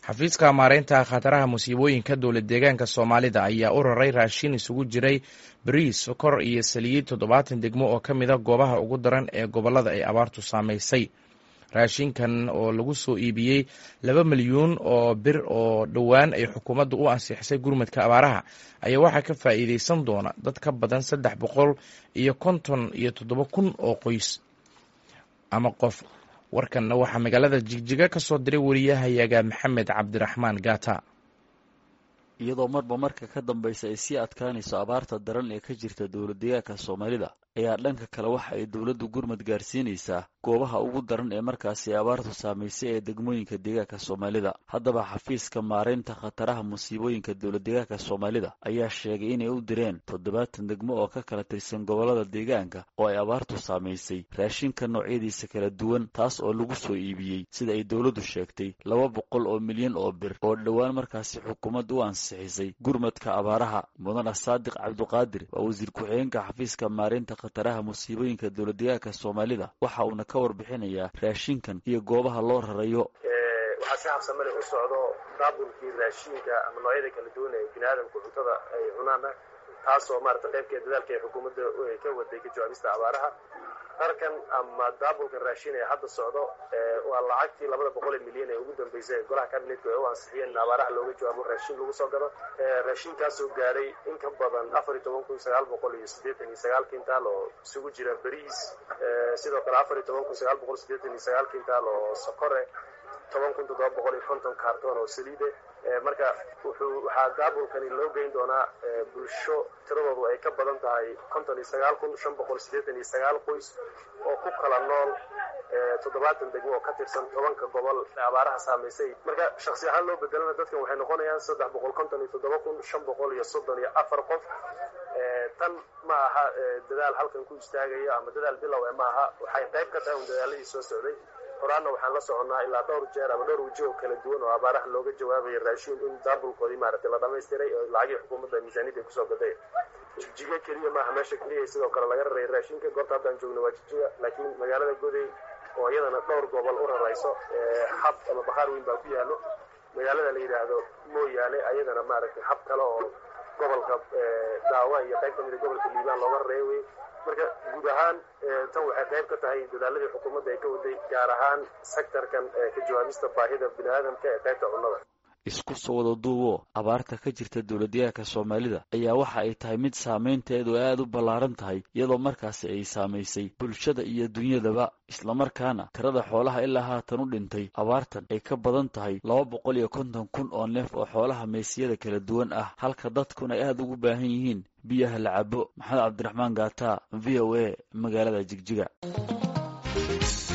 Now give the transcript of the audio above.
xafiiska maareynta khataraha musiibooyinka dowlad deegaanka soomaalida ayaa u raray raashin isugu jiray bariis sokor iyo saliid toddobaatan degmo oo ka mida goobaha ugu daran ee gobollada ay abaartu saamaysay raashinkan oo lagu soo iibiyey laba milyuun oo bir oo dhowaan ay xukuumaddu u ansixisay gurmadka abaaraha ayaa waxaa ka faa'iideysan doona dad ka badan saddex boqol iyo konton iyo toddoba kun oo qoys ama qof warkanna waxaa magaalada jigjiga ka soo diray wariyahayaga maxamed cabdiraxmaan gaata iyadoo marba marka ka dambaysa ay sii adkaanayso abaarta daran ee ka jirta dowlad deegaanka soomaalida ayaa dhanka kale waxa ay dowladdu gurmad gaarsiinaysaa goobaha ugu daran ee markaasi abaartu saamaysay ee degmooyinka deegaanka soomaalida haddaba xafiiska maareynta khataraha musiibooyinka dowlad deegaanka soomaalida ayaa sheegay inay u direen toddobaatan degmo oo ka kala tirsan gobollada deegaanka oo ay abaartu saamaysay raashinka noocyadiisa kala duwan taas oo lagu soo iibiyey sida ay dowladdu sheegtay laba boqol oo milyan oo bir oo dhowaan markaasi xukuumad u ansixisay gurmadka abaaraha mudana saadiq cabduqaadir waa wasiir ku-xigeenka xafiiska maareynta khataraha musiibooyinka dowlad deegaanka soomaalida waxa uuna ka warbixinayaa raashinkan iyo goobaha loo rarayo waxaa si habsamale u socdo daabulkii raashinka ama noocyada kala duwan ee bini aadamku cuntada ay cunaana taasoo maarata qaybkeed dadaalka ay xukuumadda ka waday ka jawaabista abaaraha darkan ama daabulkan raashin ee hadda socdo waa lacagtii labada boqol milyan ee ugu dambeysay golaha kabinetka ay u ansixiyeen in abaaraha looga jawaabo raashin lagu soo gado raashinkaasoo gaaray in ka badan afar iyo toban kun sagaal boqol iyo siddeetan iyo sagaal kintaal oo isugu jira bariis sidoo kale afar iyo toban kun sagaal boqol siddeetan iyo sagaal kintaal oo sokore toban kun toddoba boqol iyo konton kaartoon oo saliide marka wuxuu waxaa daabulkani loo geyn doonaa bulsho tiradoodu ay ka badan tahay konton iyo sagaal kun shan boqol siddeetan iyo sagaal qoys oo ku kala nool toddobaatan degmo oo ka tirsan tobanka gobol abaaraha saamaysay marka shaksi ahaan loo bedelana dadkan waxay noqonayaan saddex boqol konton iyo toddoba kun shan boqol iyo soddon iyo afar qof tan ma aha dadaal halkan ku istaagayo ama dadaal bilow e ma aha waxay qayb ka tahay un dadaaladii soo socday horaanna waxaan la soconnaa ilaa dhowr jeer ama dhowr waji oo kala duwan oo abaaraha looga jawaabayo raashin in daabulkoodii maaragtay la dhamaystiray oo lacagii xukuumadda miisaaniyadda ay kusoo gaday jigjiga keliya maaha meesha keliya sidoo kale laga raray raashinka goobta haddaan joogno waa jigjiga laakiin magaalada goday oo iyadana dhowr gobol u rarayso xab ama bakhaar weyn baa ku yaallo magaalada la yidhaahdo mooyaane ayadana maaragtay xab kale oo gobolka daawa iyo qayb ka mida gobolka liibaan looga rareeya wey marka guud ahaan tan waxay qayb ka tahay dadaaladii xukuumadda ay ka waday gaar ahaan sektarkan ka jawaabista baahida bini aadamka ee qaybta cunnada isku soo wada duubo abaarta ka jirta dowladdeegaanka soomaalida ayaa waxa ay tahay mid saamaynteedu aada u ballaaran tahay iyadoo markaasi ay saamaysay bulshada iyo dunyadaba islamarkaana tirada xoolaha ilaa haatan u dhintay abaartan ay ka badan tahay laba boqol iyo konton kun oo neef oo xoolaha meysiyada kala duwan ah halka dadkuna ay aada ugu baahan yihiin biyaha la cabo maxamed cabdiraxmaan gaata v o a magaalada jigjiga